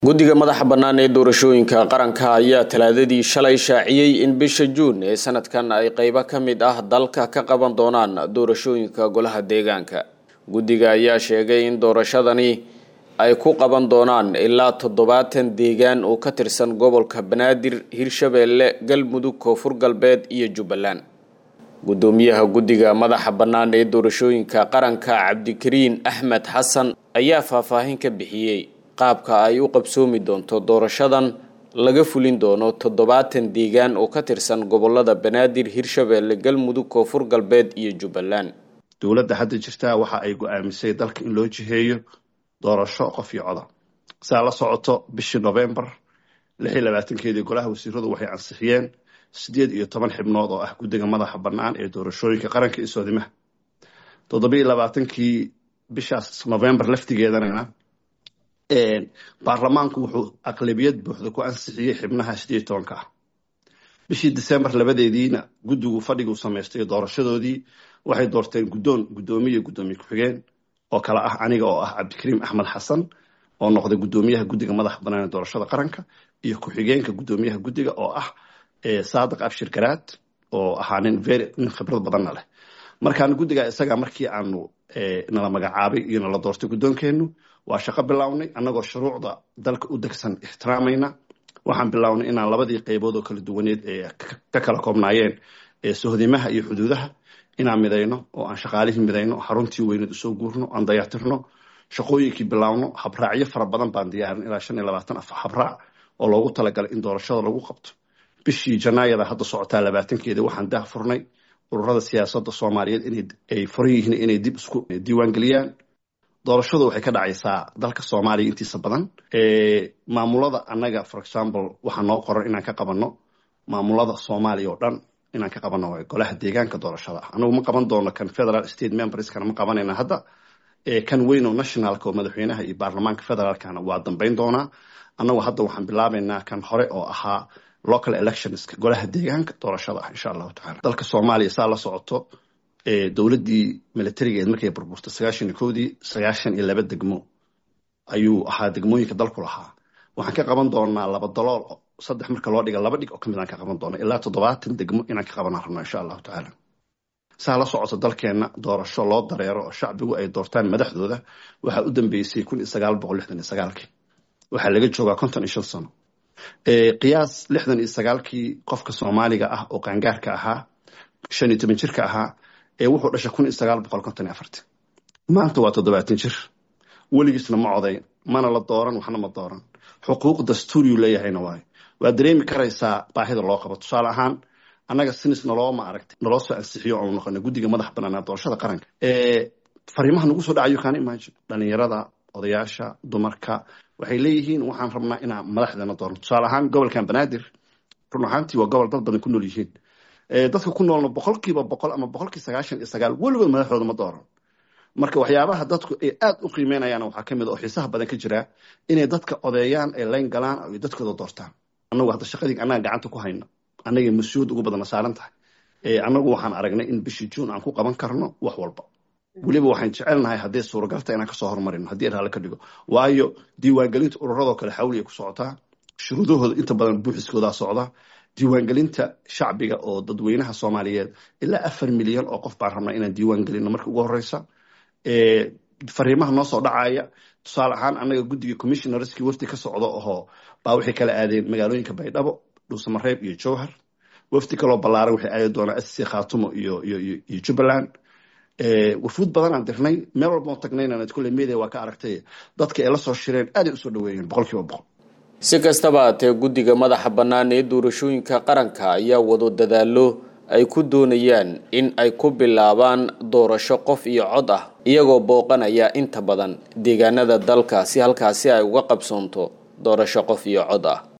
guddiga madaxa bannaan ee doorashooyinka qaranka ayaa talaadadii shalay shaaciyey in bisha juun ee sanadkan ay qeybo ka mid ah dalka ka qaban doonaan doorashooyinka golaha deegaanka guddiga ayaa sheegay in doorashadani ay ku qaban doonaan ilaa toddobaatan deegaan oo ka tirsan gobolka banaadir hirshabeelle galmudug koonfur galbeed iyo jubbaland guddoomiyaha guddiga madaxa bannaan ee doorashooyinka qaranka cabdikariin axmed xasan ayaa faahfaahin ka bixiyey qaabka ay u qabsoomi doonto doorashadan laga fulin doono toddobaatan deegaan oo ka tirsan gobolada banaadir hirshabeelle galmudug koonfur galbeed iyo jubbaland dowladda hadda jirtaa waxa ay go-aamisay dalka in loo jiheeyo doorasho qof iyo coda saa la socoto bishii novembar lix iyo labaatankeedii golaha wasiiradu waxay ansixiyeen siddeed iyo toban xibnood oo ah guddiga madaxa bannaan ee doorashooyinka qaranka iyo soodimaha toddobiiyo labaatankii bishaas novembar laftigeedanana baarlamaanku wuxuu aqlabiyad buuxda ku ansixiyey xibnaha sideed tobanka ah bishii december labadeediina guddigu fadhiguu samaystay doorashadoodii waxay doorteen guddoon guddoomiye guddoomiye ku-xigeen oo kale ah aniga oo ah cabdikariim axmed xasan oo noqday guddoomiyaha guddiga madaxa bannaan ee doorashada qaranka iyo ku-xigeenka guddoomiyaha guddiga oo ah saadiq abshir garaad oo ahaa nin very nin khibrad badanna leh markaan guddiga isaga markii aanu nala magacaabay iyo nala doortay guddoonkeennu waa shaqo bilownay annagoo shuruucda dalka u degsan ixtiraamayna waxaan bilownay inaan labadii qaybood oo kala duwaneed ee ka kala koobnaayeen sohdimaha iyo xuduudaha inaan midayno oo aan shaqaalihii midayno xaruntii weyneed usoo guurno aan dayactirno shaqooyinkii bilaawno habraacyo fara badan baan diyaarin ilaa shan iyo labaatan af habraac oo loogu talagalay in doorashada lagu qabto bishii janaayada hadda socotaa labaatankeeda waxaan dah furnay ururada siyaasadda soomaaliyeed inay furan yihiin inay dib isku diiwaangeliyaan doorashadu waxay ka dhacaysaa dalka soomaaliya intiisa badan maamulada annaga for example waxaa noo qoran inaan ka qabanno maamulada soomaaliya oo dhan inaan ka qabanno golaha deegaanka doorashada ah anagu ma qaban doono kan federal state memberskana ma qabanayna hadda kan weyn oo nationalka oo madaxweynaha iyo baarlamaanka federaalkana waa dambeyn doonaa annagu hadda waxaan bilaabaynaa kan hore oo ahaa local electionska golaha deegaanka doorashada ah insha allahu tacala dalka soomaaliya saa la socoto dowladdii militarigeed markay burburtay sagaashan iyo kowdii sagaashan iyo laba degmo ayuu ahaa degmooyinka dalku lahaa waxaan ka qaban doonaa laba dalool saddex marka loo dhiga laba dhig oo kamid aan ka qaban doona ilaa toddobaatan degmo inaan ka qabanaan rabno insha allahu tacaala saa la socoto dalkeenna doorasho loo dareero oo shacbigu ay doortaan madaxdooda waxaa u dambeysay kun iyo sagaal boqol lixdan iyo sagaalkii waxaa laga joogaa konton iyo shan sano qiyaas lixdan iyo sagaalkii qofka soomaaliga ah oo qaangaarka ahaa shan iyo toban jirka ahaa ee wuxuu dhashay kun iyo sagaal boqol konton iyo afarti maanta waa toddobaatan jir weligiisna ma codayn mana la dooran waxna ma dooran xuquuq dastuuriyuu leeyahayna waayo waa dareemi karaysaa baahida loo qabo tusaale ahaan annaga sinis nalooma aragtay naloo soo ansixiyo oonu noqona guddiga madax banaanaa doorashada qaranka fariimaha nagu soo dhacayo kaana imagine dhalinyarada odayaasha dumarka waxay leeyihiin waxaan rabnaa inaan madaxdeena doorno tusaale ahaan gobolkan banaadir run ahaantii waa gobol dad badan ku nool yihiin dadka ku noolna boqolkiiba boqol ama boqolkii sagaashan iyo sagaal weligood madaxdooda ma dooran marka waxyaabaha dadku ay aad u qiimeynayaan waxaa kamid oo xiisaha badan ka jira inay dadka odeeyaan ay layn galaan ay dadkooda doortaan annagu hadda shaqadii annaga gacanta ku hayno annagay mas-uuliyad ugu badana saaran tahay annagu waxaan aragnay in bishii juun aan ku qaban karno wax walba weliba waxaan jecelnahay haddii suuragalta inaan kasoo horumarino haddii raale ka dhigo waayo diiwaangelinta ururadoo kale xawli ay ku socotaa shuruudahooda inta badan buuxiskoodaa socda diiwaangelinta shacbiga oo dadweynaha soomaaliyeed ilaa afar milyan oo qof baan rabnaa inaan diiwaan gelino marka ugu horeysa fariimaha noo soo dhacaya tusaale ahaan annaga guddiga commissionerskii wafdi ka socdo ohoo baa waxay kala aadeen magaalooyinka baydhabo dhuusamareeb iyo jowhar wafdi kaloo ballaaran waxay aadi doonaa sc khaatumo iyo iyo jubbaland wafuud badan aan dirnay meel walbao tagnayna kulle media waa ka aragtay dadka ay la soo shireen aaday usoo dhaweeyeen boqol kiiba boqol si kastaba haatee guddiga madaxa bannaan ee doorashooyinka qaranka ayaa wado dadaalo ay ku doonayaan in ay ku bilaabaan doorasho qof iyo cod ah iyagoo booqanaya inta badan deegaanada dalka si halkaasi ay uga qabsoonto doorasho qof iyo cod ah